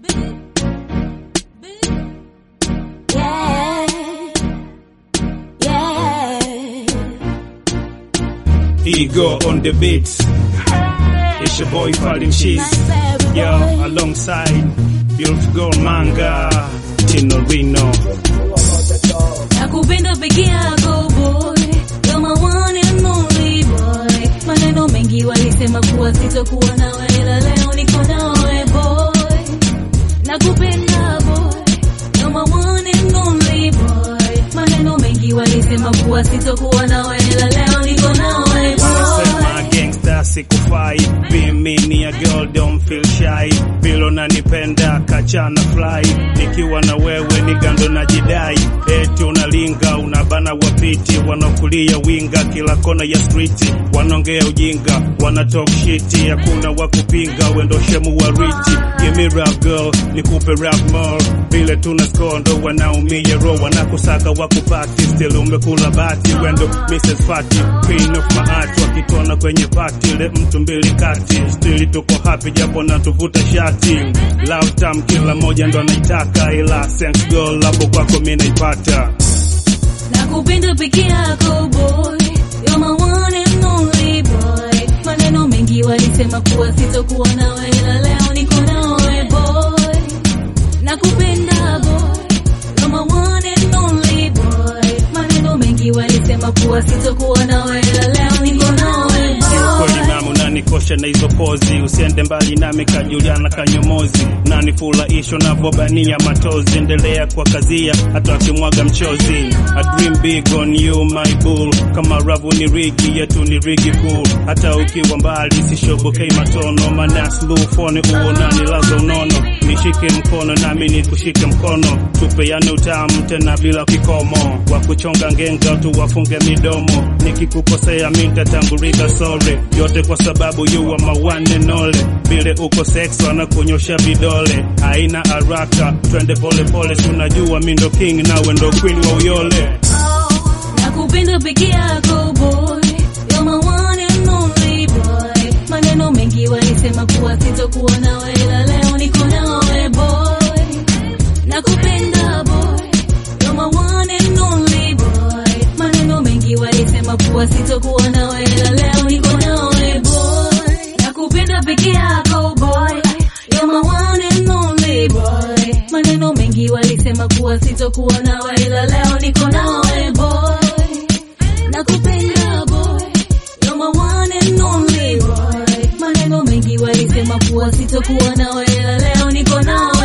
Yeah. Yeah. Ego on the beat. It's your boy Falling Cheese. Nice baby Yo, boy. alongside Beautiful Girl Manga, Tino Reno. Nakupenda peke yako boy, you're my one and only boy. Maneno mengi walisema kuwa sitokuwa nawe, ila leo niko nawe boy. Nakupenda boy, you're my one and only boy. Maneno mengi walisema kuwa sitokuwa nawe, ila leo niko nawe boy. Sema gangsta sikufai, be me ni a girl don't feel shy. Vile unanipenda kachana fly, nikiwa na wewe ni gando na jidai. Eti unalinga unabana wapiti, wanakulia winga kila kona ya street, wanaongea ujinga, wana talk shit, hakuna wa kupinga, wendo shemu wa riti. Give me rap girl, nikupe rap more, vile tuna score ndo wanaumia roho, wanakusaka wakupati, still umekula bati, wendo Mrs. Fati, queen of my heart, wakitona kwenye party, ile mtu mbili kati, still tuko happy japo na tuvuta shati, love tam kila moja ndo anaitaka, ila sense girl hapo kwako mimi naipata. Nakupenda peke yako boy, you're my one and only boy. Maneno mengi walisema kuwa sitokuwa nawe, ila leo niko nawe boy. Nakupenda boy, you're my one and only boy. Maneno mengi walisema kuwa sitokuwa nawe, ila leo niko nawe Kweli boy. mama unanikosha na hizo pozi, usiende mbali nami kajuliana kanyomozi, nanifurahisha navyobania matozi, endelea kwa kazia hata akimwaga mchozi. I dream big on you my bull, kama ravu ni rigi yetu ni rigi cool, hata ukiwa mbali sishobokei matono, mana slow phone uonani laza unono, nishike mkono nami nikushike mkono, tupeane utamu tena bila kikomo, wa kuchonga ngenga tu wafunge midomo, nikikukosea mi nitatangulika sorry, yote kwa sababu you are my one and only. Vile uko sex wanakunyosha vidole, haina haraka, twende pole pole, tunajua mi ndo king nawe ndo queen wa uyole. Nakupenda peke yako boy, you're my one and only boy. Maneno mengi walisema kuwa sitokuwa nawe, ila leo niko nawe boy. Nakupenda boy, you're my one and only boy. Maneno mengi walisema kuwa sitokuwa nawe, ila leo niko nawe boy. Nakupenda peke yako boy, you're my one and only boy. Maneno mengi walisema kuwa sitokuwa nawe, ila leo niko nawe boy. Nakupenda boy, you're my one and only boy. Maneno mengi walisema kuwa sitokuwa nawe, ila leo niko nawe